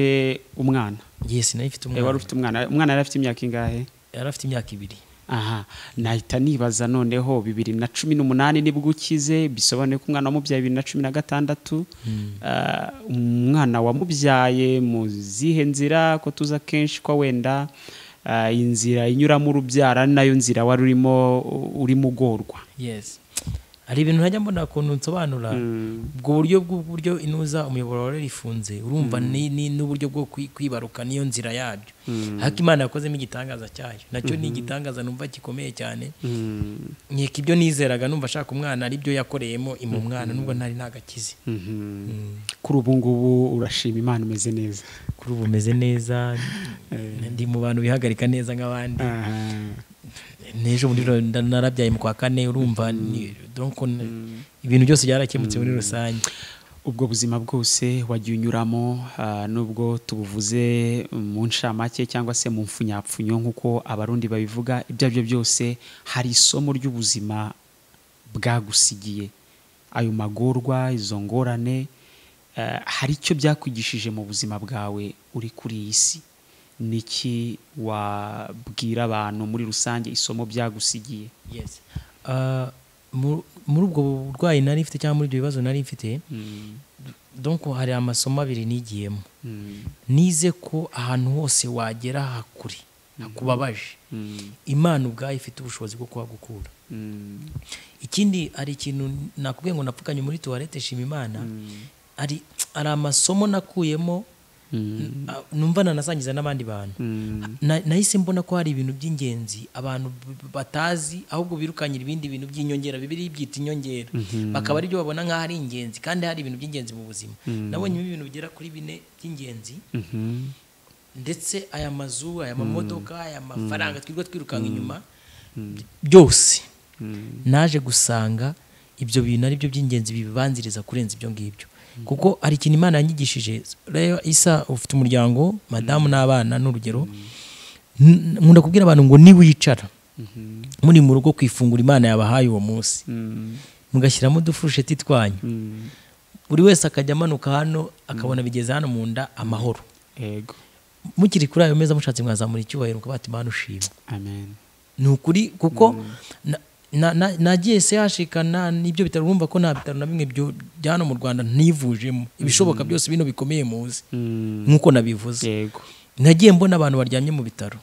umwana yes nayo ifite Eh, wari umwana ufite umwana umwana yari afite imyaka ingahe yari afite imyaka ibiri aha nahita nibaza noneho bibiri na cumi n'umunani nibwo ukize bisobanuye ko umwana wamubyaye bibiri na cumi na gatandatu Ah, umwana wamubyaye mu zihe nzira ko tuzi akenshi ko wenda ah, inzira inyuramo urubyara ni nayo nzira wari urimo urimo ugorwa yes hari ibintu ntajya mbona ukuntu nsobanura ubwo buryo bw'uburyo inuza umuyoboro wari rifunze urumva ni- ni n'uburyo bwo kwi- kwibaruka niyo nzira yabyo ariko imana yakozemo igitangaza cyayo nacyo ni igitangaza numva gikomeye cyane nkeka ibyo nizeraga numva ashaka umwana ari byo yakoreyemo ima umwana nubwo ntari ntagakize kuri ubu ngubu urashima imana umeze neza kuri ubu meze neza ndi mu bantu bihagarika neza nk'abandi n'ejo muri ro- nda- narabyaye mu kwa kane urumva ni- donc n- ibintu byose byarakemutse muri rusange ubwo buzima bwose wagiye unyuramo ah, nubwo tubuvuze mu ncamake cyangwa se mu mfunyapfunyo nk'uko abarundi babivuga ibyo ari byo byose hari isomo ry'ubuzima bwagusigiye ayo magorwa izo ngorane ah, hari icyo byakwigishije mu buzima bwawe uri kuri iyi si niki wabwira abantu muri rusange isomo byagusigiye Yes. Ah, mu- muri ubwo burwayi nari mfite cyangwa muri ibyo bibazo nari mfite Mm, donc hari amasomo abiri nigiyemo mm, nize ko ahantu hose wagera hakuri hakubabaje mm, imana ubwayo ifite ubushobozi bwo kuhagukura mm, ikindi hari ikintu nakubwiye ngo napfukanye muri tuwarete shima imana mm, hari hari amasomo nakuyemo mm, ah, numva nanasangiza n'abandi bantu mm. Na- nahise mbona ko hari ibintu by'ingenzi abantu b- b- batazi ahubwo birukanyira ibindi bintu by'inyongera bibiri byita inyongera bakaba aribyo babona nk'aho ari ingenzi kandi hari ibintu by'ingenzi mu buzima nabonyemo ibintu bigera kuri bine by'ingenzi Mhm. ndetse aya mazu aya mamodoka aya mafaranga twirirwa twirukanka inyuma by- byose naje gusanga ibyo bintu ari byo by'ingenzi bibanziriza kurenza ibyo ngibyo kuko hari ikintu imana yanyigishije rero isa ufite umuryango madamu n'abana n'urugero N- nkunda kubwira abantu ngo niwicara muri mu rugo ku ifunguro imana yabahaye uwo munsi Mm, mugashyiramo udufurusheti twanyu mm. buri wese akajya amanuka hano akabona bigeze hano mu nda amahoro Ego. mukiri kuri ayo meza mushatse mwazamura icyubahiro mukavuga ati mana ushima Amen. ni ukuri kuko na- na- na- nagiye sehashikana n'ibyo bitaro urumva ko nta bitaro na bimwe byo bya hano mu rwanda ntivujemo ibishoboka byose bino bikomeye muzi Mm, nk'uko nabivuze Ego. nagiye mbona abantu baryamye mu bitaro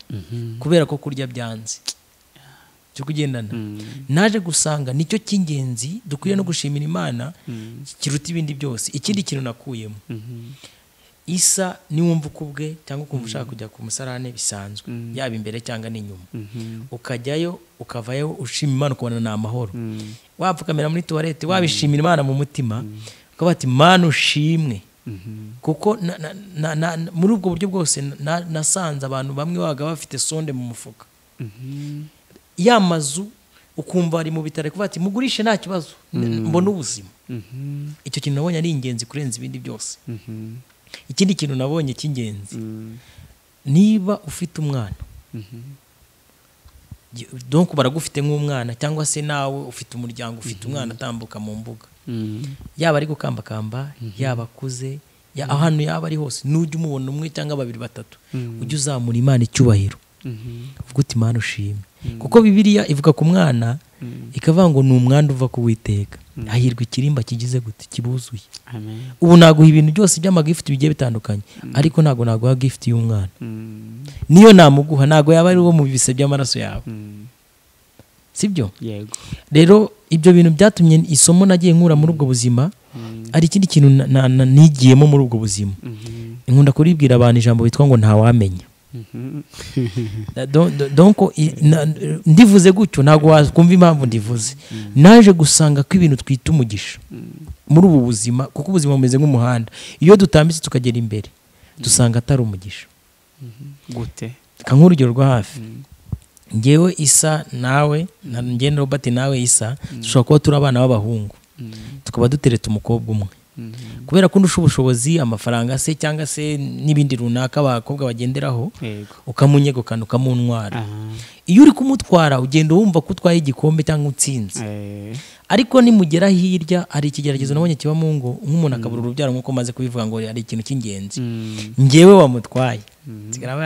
kubera ko kurya byanze cyo kugendana naje gusanga nicyo cy'ingenzi dukwiye no gushimira imana kiruta ibindi byose ikindi kintu nakuyemo Mhm. isa niwumva uko ubwe cyangwa ukumva ushaka kujya ku musarane bisanzwe yaba imbere cyangwa n'inyuma Mhm. ukajyayo ukavayo ushima imana ukabona ni amahoro Mm, wapfukamira muri tuwarete wabishimira imana mu mutima ukavuga ati mana ushimwe mhm. kuko na- na- na- na- na- muri ubwo buryo bwose na- nasanze abantu bamwe babaga bafite sonde mu mufuka Mhm. ya mazu ukumva ari mu bitaro kuvuga ati mugurishe nta kibazo mbona ubuzima icyo kintu nabonye ari ingenzi kurenza ibindi byose ikindi kintu nabonye cy'ingenzi niba ufite umwana donk baragufite nk'umwana cyangwa se nawe ufite umuryango ufite umwana atambuka mu mbuga yaba ari gukambakamba yaba akuze ahantu yaba ari hose nujya umubona umwe cyangwa babiri batatu ujye uzamura imana icyubahiro uvuga uti imana ushime kuko bibiriya ivuga ku mwana ikavuga ngo ni umwanda uva kuwiteka hahirwa ikirimba kigize gute kibuzuye ubu naguha ibintu byose by'amagifuti bigiye bitandukanye ariko ntabwo naguha gifuti y'umwana niyo namuguha ntabwo yaba ari uwo mu bibise by'amaraso yawe sibyo rero ibyo bintu byatumye isomo nagiye nkura muri ubwo buzima hari ikindi kintu nigiyemo muri ubwo buzima nkunda kuribwira abantu ijambo bitwa ngo ntawamenya ndivuze gutyo ntabwo wakumva impamvu ndivuze naje gusanga ko ibintu twita umugisha muri ubu buzima kuko ubuzima bumeze nk'umuhanda iyo dutambitse tukagera imbere dusanga atari umugisha gute nk'urugero rwo hafi ngewe isa nawe ngende robert nawe isa dushobora kuba turi abana b'abahungu tukaba duteretse umukobwa umwe kubera ko undusha ubushobozi amafaranga se cyangwa se n'ibindi runaka abakobwa bagenderaho ukamunyegukana ukamuntwara iyo uri kumutwara ugenda wumva ko utwaye igikombe cyangwa utsinze ariko nimugera hirya hari ikigeragezo nabonye kiba mu ngo nk'umuntu akabura urubyaro nk'uko maze kubivuga ngo hari ikintu cy'ingenzi ngewe wamutwaye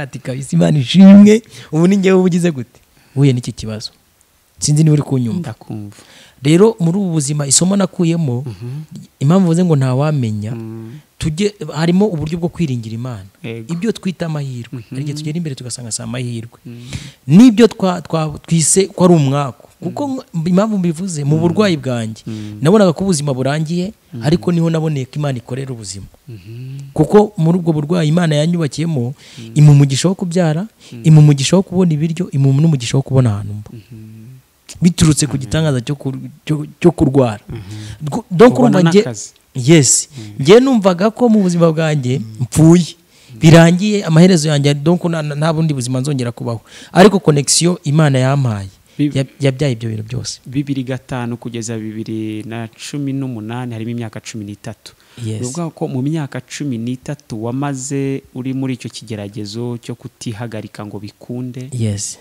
ati kabisa imana ishimwe ubu ni ngewe uba ugize gute uhuye n'iki kibazo sinzi niba uri kunyumva rero muri ubu buzima isomo nakuyemo impamvu mvuze ngo ntawamenya tujye harimo uburyo bwo kwiringira imana ibyo twita amahirwe hari igihe tugera imbere tugasanga si amahirwe n'ibyo twise ko ari umwaku kuko impamvu mbivuze mu burwayi bwanjye nabonaga ko ubuzima burangiye ariko niho naboneye ko imana ikorera ubuzima kuko muri ubwo burwayi imana yanyubakiyemo imumugisha wo kubyara imumugisha wo kubona ibiryo imumu n'umugisha wo kubona ahantu mba biturutse ku gitangaza cyo kurwara yesi ngewe numvaga ko mu buzima bwanjye mpfuye birangiye amaherezo yanjye nta bundi buzima nzongera kubaho ariko konegisiyo imana yampaye yabyaye ibyo bintu byose bibiri gatanu kugeza bibiri na cumi n'umunani harimo imyaka cumi n'itatu ni ukuvuga ko mu myaka cumi n'itatu wamaze uri muri icyo kigeragezo cyo kutihagarika ngo bikunde yesi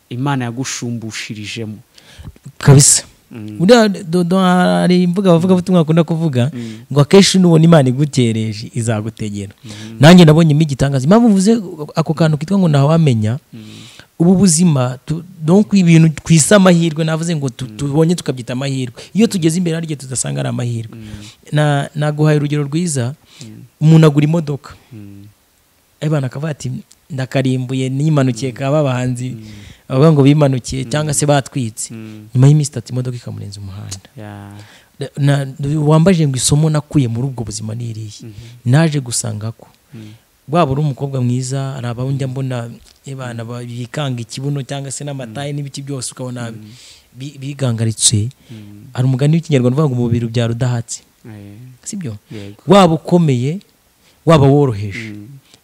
imana yagushumbushyirijemo kabisa hari imbuga abavugabutumwa bakunda kuvuga ngo akenshi nubona imana igutereje izagutegera nanjye nabonye igitangaza impamvu mvuze ako kantu kitwa ngo ntawamenya ubu buzima ibintu twise amahirwe navuze ngo tubonye tukabyita amahirwe iyo tugeze imbere hari igihe tudasanga ari amahirwe naguhaye urugero rwiza umuntu agura imodoka abana akavuga ati ndakarimbuye nimanukiye kaba abahanzi bavuga ngo bimanukiye cyangwa se batwitse nyuma y'iminsi itatu imodoka ikamurenza umuhanda wambaje ngo isomo nakuye muri ubwo buzima n'iriye naje gusanga ko waba uri umukobwa mwiza hari abawundi mbona abana bikanga ikibuno cyangwa se n'amataye n'ibiki byose ukabona bigangaritse hari umugani w'ikinyarwanda uvuga ngo umubiri ubyara udahatse sibyo waba ukomeye waba woroheje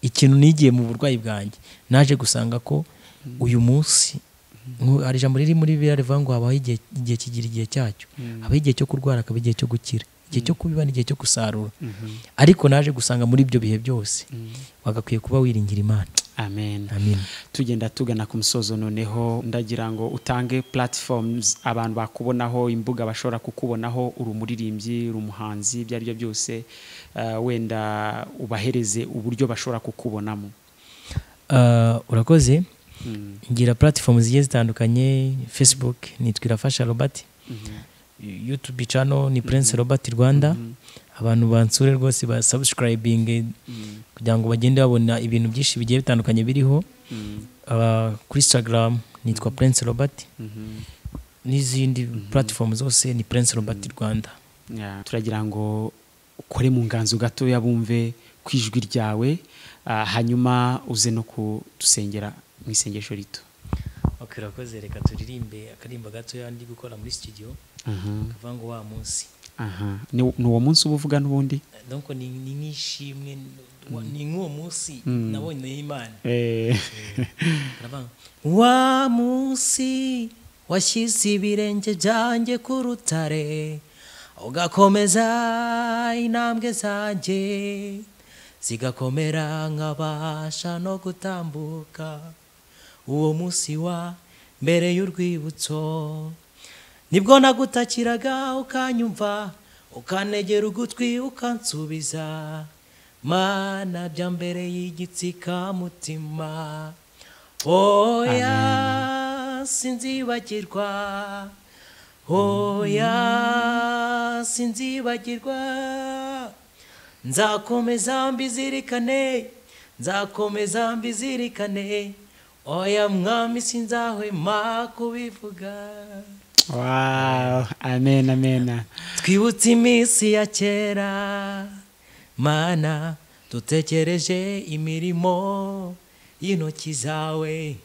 ikintu nigiye mu burwayi bwanjye naje gusanga ko uyu munsi hari ijambo riri muri biriya rivuga ngo habaho igihe kigira igihe cyacyo habaho igihe cyo kurwara hakaba igihe cyo gukira igihe cyo kubiba n'igihe cyo gusarura ariko naje gusanga muri ibyo bihe byose wagakwiye kuba wiringira imana amen tugenda tugana ku musozo noneho ndagira ngo utange platforms abantu bakubonaho imbuga bashobora kukubonaho uri umuririmbyi uri umuhanzi ibyo ari byo byose wenda ubahereze uburyo bashobora kukubonamo urakoze ngira platforms zigiye zitandukanye facebook nitwa irafasha robert youtube channel ni prince robert rwanda abantu bansure rwose ba subscribing kugira ngo bagende babona ibintu byinshi bigiye bitandukanye biriho kuri instagram nitwa prince robert n'izindi platform zose ni prince robert rwanda turagira ngo ukore mu nganzo gatoya bumve ku ijwi ryawe hanyuma uze no kudusengera mu isengesho rito urakoze reka turirimbe akarimba gatoya ndi gukora muri studio kavuga ngo wa munsi aha ni uwo munsi uba uvuga n'ubundi ni nk'ishimwe ni nk'uwo munsi nabonye imana wa munsi washyize ibirenge byanjye ku rutare ugakomeza intambwe zanjye zigakomera nkabasha no gutambuka uwo munsi wa mbere y'urwibutso nibwo nagutakiraga ukanyumva ukanegera ugutwi ukansubiza mana bya mbere y'igitsikamutima oya sinzibagirwa oya sinzibagirwa nzakomeza mbizirikane nzakomeza mbizirikane oya mwami sinzahwema kubivuga Wow, amen, amen. twibutse iminsi ya kera mana dutekereje imirimo y'intoki zawe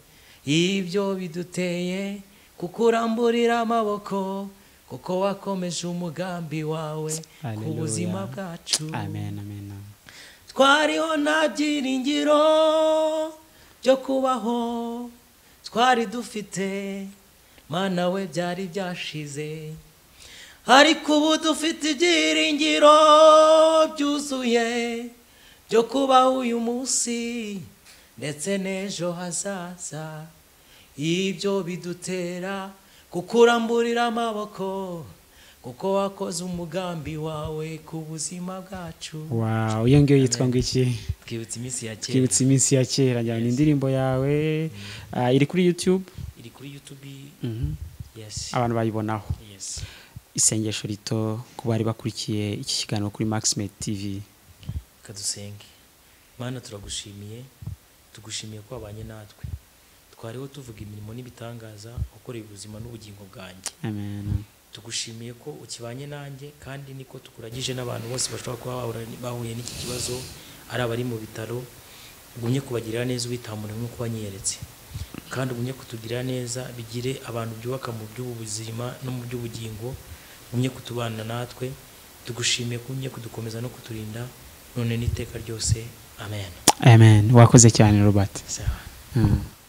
ibyo biduteye kukuramburira amaboko kuko wakomeje umugambi wawe ku Hallelujah. buzima bwacu Amen, amen. twariho nta byiringiro byo kubaho twari dufite mana we byari byashize ariko ubu dufite ibyiringiro byuzuye byo kubaho uyu munsi ndetse n'ejo hazaza ibyo bidutera kukuramburira amaboko kuko wakoze umugambi wawe ku buzima bwacu Wow, iyo ngiyo yitwa ngo iki? twibutse iminsi ya kera Twibutse iminsi ya kera njyana indirimbo yawe ah, iri kuri YouTube iri kuri youtube yes abantu bayibonaho. yes Isengesho rito ku bari bakurikiye iki kiganiro kuri Maxmed TV. kadusenge mana turagushimiye tugushimiye ko wabanye natwe twariho tuvuga imirimo n'ibitangaza wakoreye ubuzima n'ubugingo bwanjye Amen. tugushimiye ko ukibanye nanjye kandi niko tukuragije n'abantu bose bashobora kuba bahura- bahuye n'iki kibazo ari abari mu bitaro ugumye kubagirira neza ubitamura nk'uko wanyeretse kandi ugumye kutugirira neza bigire abantu byubaka mu by'ubuzima no mu by'ubugingo ugumye kutubana natwe tugushimiye ko ugumye kudukomeza no kuturinda none n'iteka ryose amen Amen. Wakoze cyane Robert. Sawa. Mm.